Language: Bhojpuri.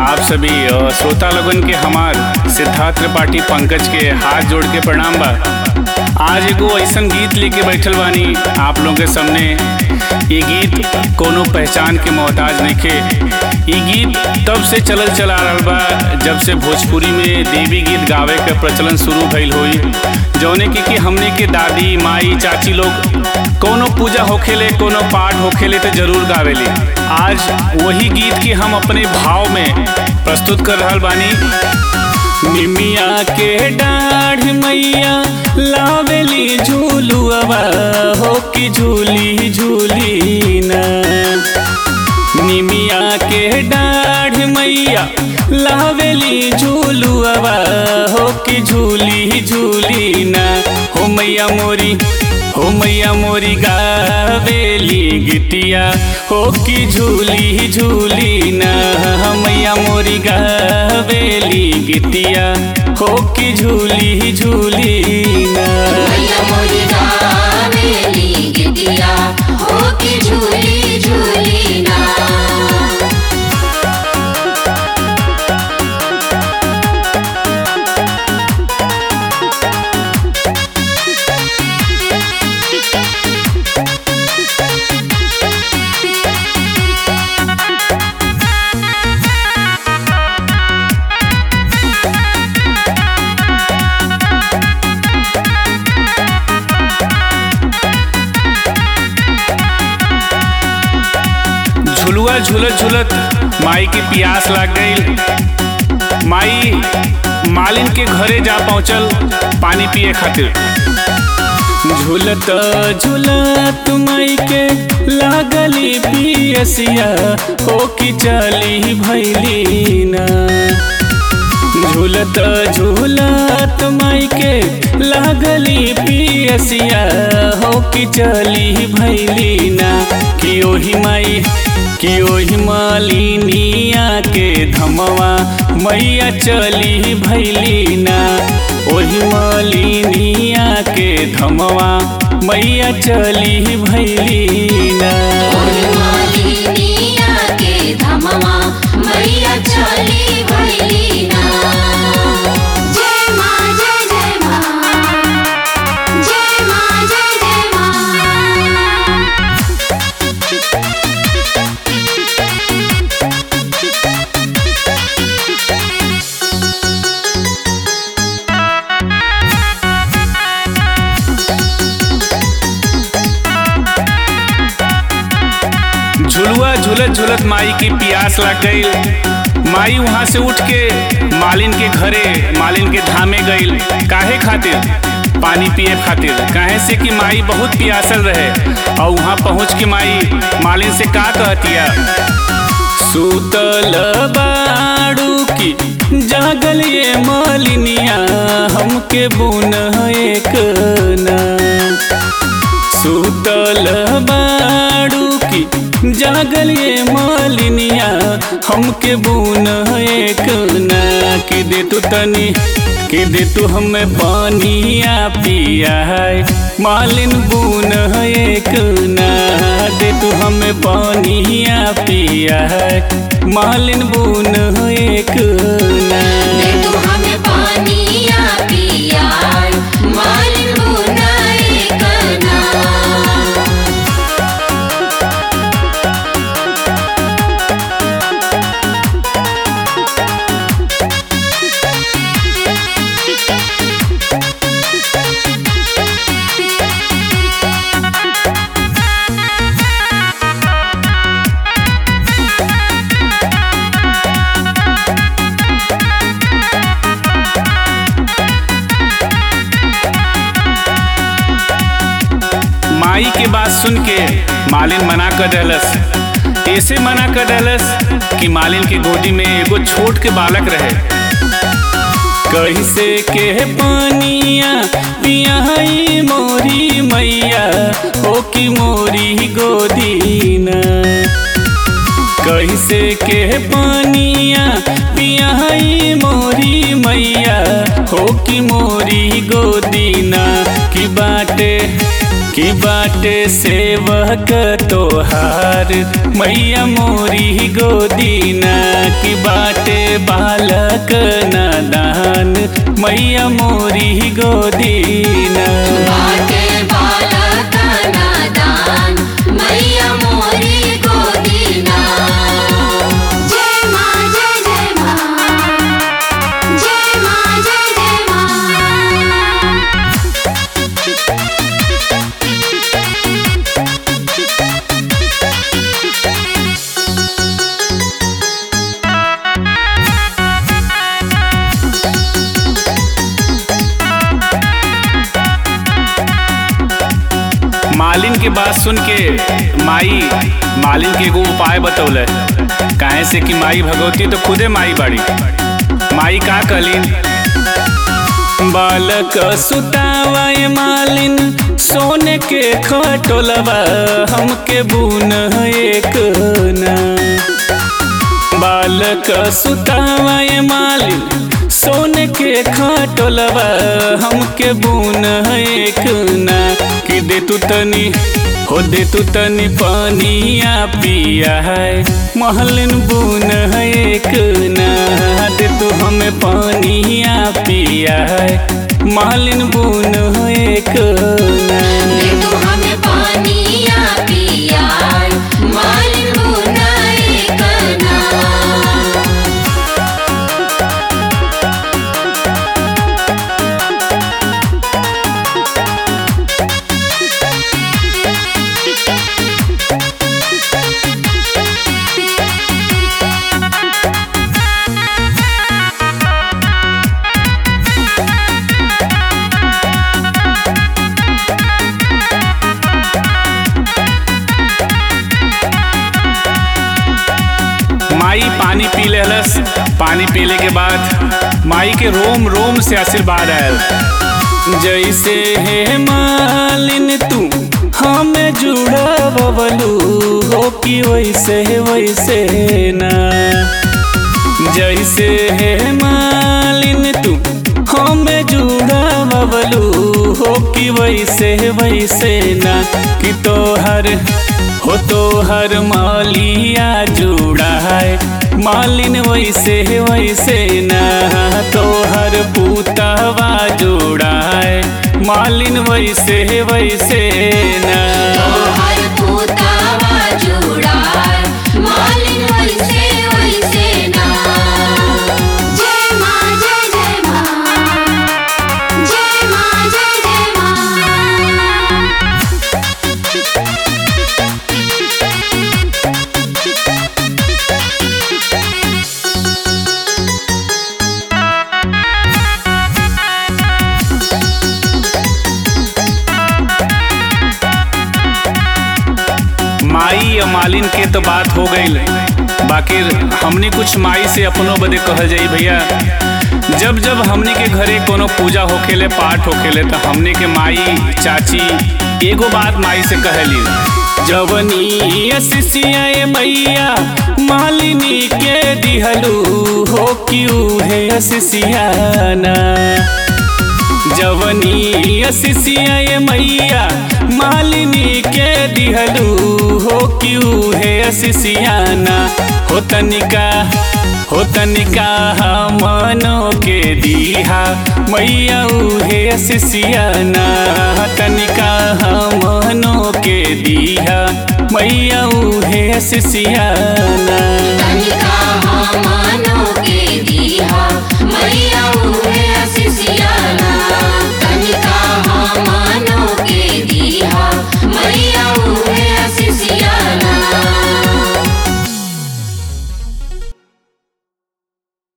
आप सभी अ, श्रोता लोगन के हमार सिद्धार्थ त्रिपाठी पंकज के हाथ जोड़ के प्रणाम बा आज एगो ऐसन गीत लेके बैठल बानी आप लोगों के सामने ये गीत कोनो पहचान के मोहताज नइखे ये गीत तब से चलल चला रहल बा जब से भोजपुरी में देवी गीत गावे का प्रचलन शुरू भइल होई जौने की कि हमने के दादी माई चाची लोग कोनो पूजा होखेले कोनो पाठ होखेले तो जरूर गावेली आज वही गीत के हम अपने भाव में प्रस्तुत कर रहल बानी निमिया के डाढ़ मैया लावेली झूलुआ हो कि झूली झूली ना निमिया के डाढ़ मैया लावेली झूलुआ हो कि झूली झूली ना हो मैया मोरी हो मैया मोरी गावेली गितिया हो कि झूली झूली ना मैया मोरी गावेली गितिया हो कि झूली झूली ना मैया मोरी गावेली गितिया हो की झूली झूली ना झुलुआ झुलत झुलत माई के प्यास लाग गई माई मालिन के घरे जा पहुंचल पानी पिए खातिर झुलत झुलत माई के लागली पियसिया हो कि चली भैली ना झूलत झूलत माई के लागली पियसिया हो कि चली भैली ना कि ओही माई कि ओही मालिनिया के धमवा मैया चली भैली ना ओही मालिनिया के धमवा मैया चली भैली ना ओही मालिनिया के धमवा मैया चली भैली ना जय माँ जय जय माँ जय माँ जय जय माँ झुलुआ झुलत झुलत माई की प्यास लग गई माई वहां से उठ के मालिन के घरे मालिन के धामे गई काहे खातिर पानी पिए खातिर काहे से कि माई बहुत प्यासल रहे और वहां पहुंच के माई मालिन से का कहतिया सुतल बाड़ू की जागल ये मालिनिया हमके बुन एक ना सुतल बाड़ू की जागल ये मालिनिया हमके बुन एक ना कि दे तू तनी कि दे तू हमें पानिया पिया है मालिन बुन एक ना दे तू हमें पानिया पिया है मालिन बुन एक ना दे तू हमें पानिया पिया मालिन बुनाई करना माई के बात सुन के मालिन मना कर दहलस ऐसे मना कर दहलस कि मालिन के गोदी में एगो छोट के बालक रहे कैसे के पानिया पियाई मोरी मैया हो कि मोरी गोदी ना कैसे के पानिया पियाई मोरी मैया हो कि मोरी गोदीना की बाटे कि बाटे सेवक तोहार मैया मोरी गोदीना कि बाटे बालक नादान मैया मोरी गोदीना बाटे बालक नादान मैया मोरी गोदीना जय माँ जय जय माँ जय माँ जय जय माँ मालिन के बात सुन के माई मालिन के एगो उपाय बतौले काहे से कि माई भगवती तो खुदे माई बाड़ी माई का कहलीन बालक सुतावाए मालिन सोने के खटोलवा हमके बुन एक ना बालक सुतावाए मालिन सोने के खटोलवा हमके बुन एक ना कि दे तू तनी हो दे तू तनी पानिया पिया है महलिन बुन एक ना दे तू हमें पानिया पिया है महलिन बुन एक ना दे तू हमें पानिया पिया मालिन बुनाए कना माई पानी पी लेलस पानी पीले के बाद माई के रोम रोम से आशीर्वाद आयल जैसे हे मालिन तू हमें जुड़ा बबलू हो कि वैसे वैसे ना जैसे हे मालिन तू हमें जुड़ा बबलू हो कि वैसे वैसे ना कि तोहर हो तोहर मालिया जुड़ा है मालिन वैसे वैसे ना तोहर पूतवा जुड़ा है मालिन वैसे वैसे ना तोहर पूतावा जुड़ार मालिन वैसे वैसे ना जय माँ जय जय माँ जय माँ जय जय माँ माई और मालिन के तो बात हो गई बाकी हमने कुछ माई से अपनों बदे कहल जाई भैया जब जब हमने के घरे कोनो पूजा होखेले पाठ होखेले तो हमने के माई चाची एगो बात माई से कहली जवनी असिसिया मैया मालिनी के दिहलू हो क्यों है असिसियाना जवनी असिसिया मैया मालिनी के दिहलू हो क्यों है असिसियाना हो तनिका हो तनिका मनो के दीहा मैया उहे असिसियाना तनिका मनो के दीहा मैया उहे असिसियाना तनिका मानो के दिया मैया